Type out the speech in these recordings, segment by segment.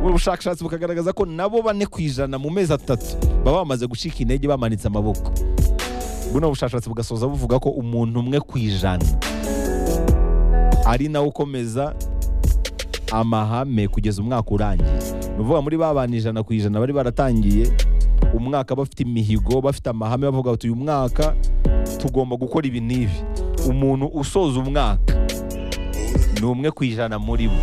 ubushakashatsi bukagaragaza ko nabo bane ku ijana mu mezi atatu baba bamaze gucika intege bamanitse amaboko buno bushakashatsi bugasoza buvuga ko umuntu umwe ku ijana ari nawe ukomeza amahame kugeza umwaka urangiye ni ukuvuga muri ba bantu ijana ku ijana bari baratangiye umwaka bafite imihigo bafite amahame bavuga bati uyu mwaka tugomba gukora ibi n'ibi umuntu usoza umwaka ni umwe ku ijana muri bo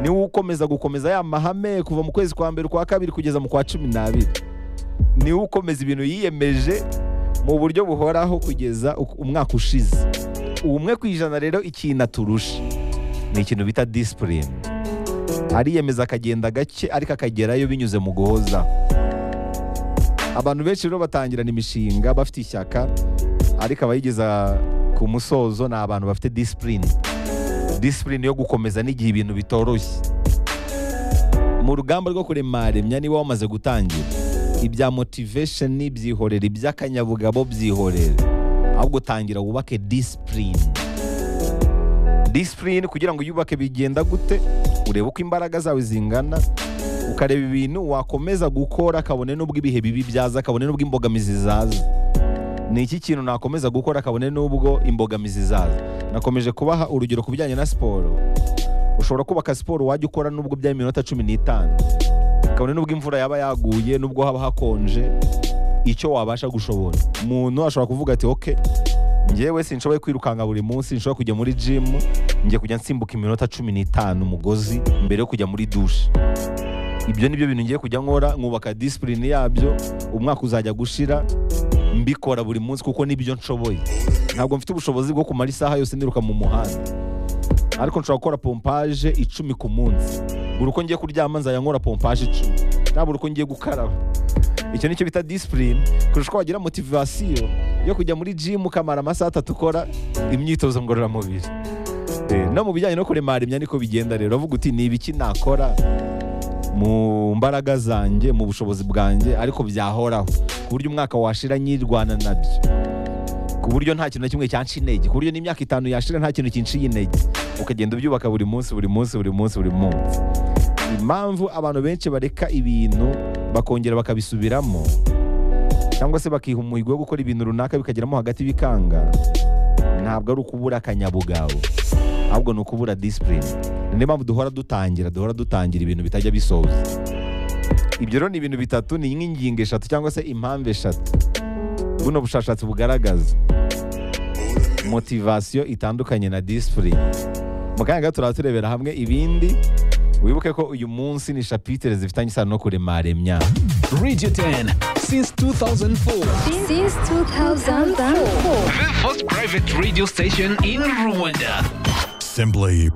niwe ukomeza gukomeza ya mahame kuva mu kwezi kwa mbere ukwa kabiri kugeza mu kwa cumi n'abiri niwe ukomeza ibintu yiyemeje mu buryo buhoraho kugeza umwaka ushize umwe ku ijana rero ikintu aturusha ni ikintu bita disipurine ariyemeza akagenda gake ariko akagerayo binyuze mu guhoza abantu benshi rero batangirana imishinga bafite ishyaka ariko abayigeza ku musozo ni abantu bafite disipurine disipurine yo gukomeza n'igihe ibintu bitoroshye mu rugamba rwo kuremaremya niba wamaze gutangira ibya motivesheni byihorera iby'akanyabugabo byihorera ahubwo tangira wubake disipurine disipurine kugira ngo uyubake bigenda gute urebe uko imbaraga zawe zingana ukareba ibintu wakomeza gukora kabone n'ubwo ibihe bibi byaza kabone n'ubwo imbogamizi zaza ni iki kintu nakomeza gukora kabone n'ubwo imbogamizi zaza nakomeje kubaha urugero ku bijyanye na siporo ushobora kubaka siporo wajya ukora n'ubwo byaba iminota cumi n'itanu kabone n'ubwo imvura yaba yaguye n'ubwo haba hakonje icyo wabasha gushobora umuntu ashobora kuvuga ati oke ngewe sinshoboye kwirukanka buri munsi nshobora kujya muri jimu njya kujya nsimbuka iminota cumi n'itanu umugozi mbere yo kujya muri dushe ibyo ni byo bintu ngiye kujya nkora nkubaka disipurine yabyo umwaka uzajya gushira mbikora buri munsi kuko nibyo nshoboye ntabwo mfite ubushobozi bwo kumara isaha yose niruka mu muhanda ariko nshobora gukora pompaje icumi ku munsi buri uko ngiye kuryama nzajya nkora pompaje icumi nta buri uko ngiye gukaraba icyo nicyo bita disipurine kurusha uko wagira motivasiyo yo kujya muri jimu ukamara amasaha atatu ukora imyitozo ngororamubiri no mu bijyanye no kuremara imyanya niko bigenda rero uvuga uti ni ibiki nakora mu mbaraga zanjye mu bushobozi bwanjye ariko byahoraho ku buryo umwaka washira nyirwana nabyo ku buryo nta kintu na kimwe cyanca intege ku buryo n'imyaka itanu yashira nta kintu kinciye intege ukagenda ubyubaka buri munsi buri munsi buri munsi buri munsi impamvu abantu benshi bareka ibintu bakongera bakabisubiramo cyangwa se bakiha umuhigo wo gukora ibintu runaka bikageramo hagati bikanga ntabwo ari ukubura akanyabugabo ahubwo ni ukubura disipurine niyo mpamvu duhora dutangira duhora dutangira ibintu bitajya bisoza ibyo rero ni ibintu bitatu ni nk'ingingo eshatu cyangwa se impamvu eshatu buno bushakashatsi bugaragaza motivasiyo itandukanye na disipurine mu kanya gato turaba turebera hamwe ibindi wibuke ko uyu munsi ni shapitire zifitanye isano no kuremara imyaka Radio 10 since 2004. Since 2004. The first private radio station in Rwanda. Simply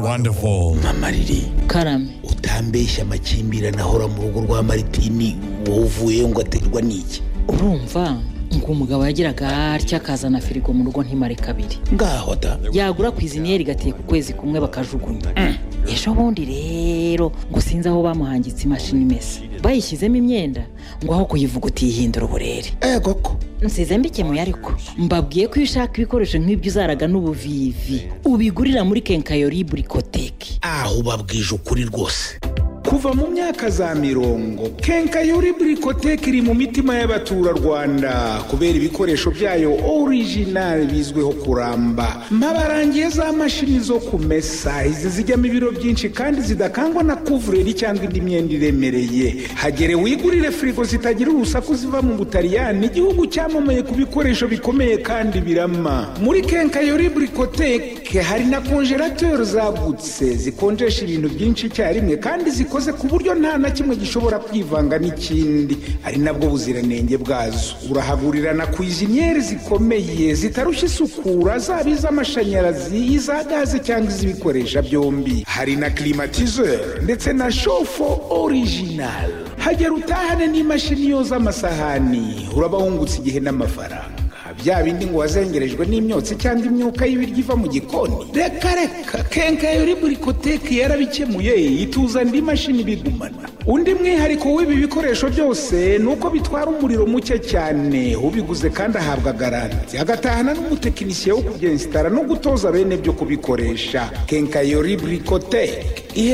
wonderful. mamariri karame utambeshya amakimbirane ahora mu rugo rwa maritini wowe uvuye ngo aterwa n'iki urumva ngo umugabo yagiraga atya akazana firigo mu rugo ntimare kabiri ngaho da yagura ku iziniyeri igateka ukwezi kumwe bakajugunya ejo bundi rero ngo sinzi aho bamuhangitse imashini imesa bayishyizemo imyenda ngo aho kuyivuguta yihindura uburere ego ko nsize mbikemuye ariko mbabwiye ko iyo ushaka ibikoresho nk'ibyo uzaraga n'ubuvivi ubigurira muri kenkayori burikoteki aho ubabwije ukuri rwose kuva mu myaka za mirongo kenkayori burikoteke iri mu mitima y'abaturarwanda kubera ibikoresho byayo orijinali bizwiho kuramba mpabarangiye za mashini zo kumesa izi zijyamo ibiro byinshi kandi zidakangwa na kuvureri cyangwa indi myenda iremereye hagere wigurire firigo zitagira urusaku ziva mu butaliyani igihugu cyamamaye ku bikoresho bikomeye kandi birama muri kenkayori burikoteke hari na konjerateri zagutse zikonjesha ibintu byinshi icyarimwe kandi zikora zikoze ku buryo nta na kimwe gishobora kwivanga n'ikindi ari nabwo buziranenge bwazo urahagurira na kwiziniyeri zikomeye zitarushya isukura zaba iz'amashanyarazi iza gaze cyangwa iz'ibikoresha byombi hari na kirimatizeri ndetse na shofo orijinali hagera utahane n'imashini yoza amasahani urabahungutse igihe n'amafaranga bya bindi ngo wazengerejwe n'imyotsi cyangwa imyuka y'ibiryo iva mu gikoni reka reka kenkayori burikoteki yarabikemuye ituza andi mashini bigumana undi mwihariko w'ibi bikoresho byose ni uko bitwara umuriro muke cyane ubiguze kandi ahabwa garanti agatahana n'umutekinisiye wo kubyensitara no gutoza bene byo kubikoresha kenkayori burikoteki ihe